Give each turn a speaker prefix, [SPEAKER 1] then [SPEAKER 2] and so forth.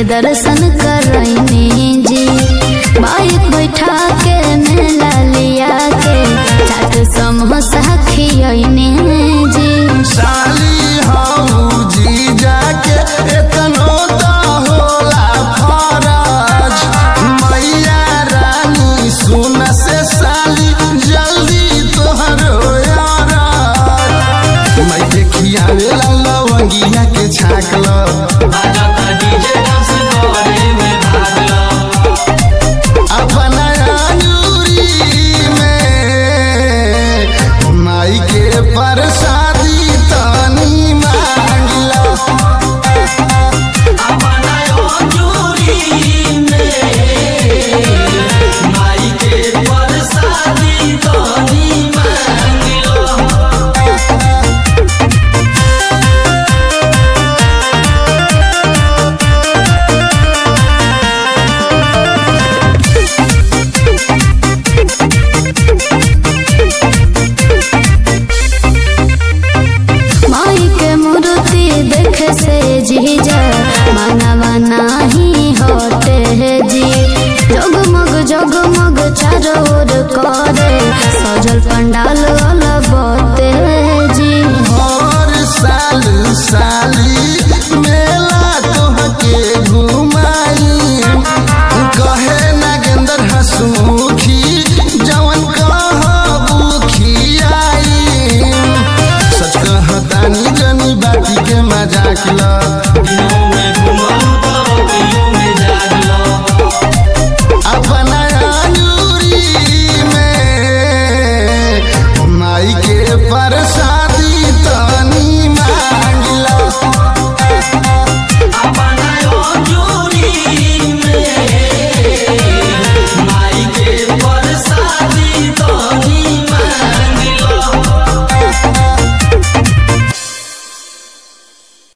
[SPEAKER 1] के दर्शन करैनी जी बाइक बैठा के मेला लिया के चाट समोसा खियैनी जी
[SPEAKER 2] साली हऊ जी जाके एतनो त होला फरज मैया रानी सुन से साली जल्दी तोहरो यार मैं देखिया वेला लवंगिया के छाकल अपना अंगूरी में माई के प्रसादी तनी मांगला
[SPEAKER 1] माई के मूर्ति देखे से जीजा मनवा नाही होते जी जगमग जगमग चारों ओर करे सजल पंडाल अलबते जी
[SPEAKER 2] हर साल साली मेला तोहके घुमाई कहे नागेंद्र हसमुखी जवन कहबू खियाई सच कहतानी जनी बाती के मजाक ल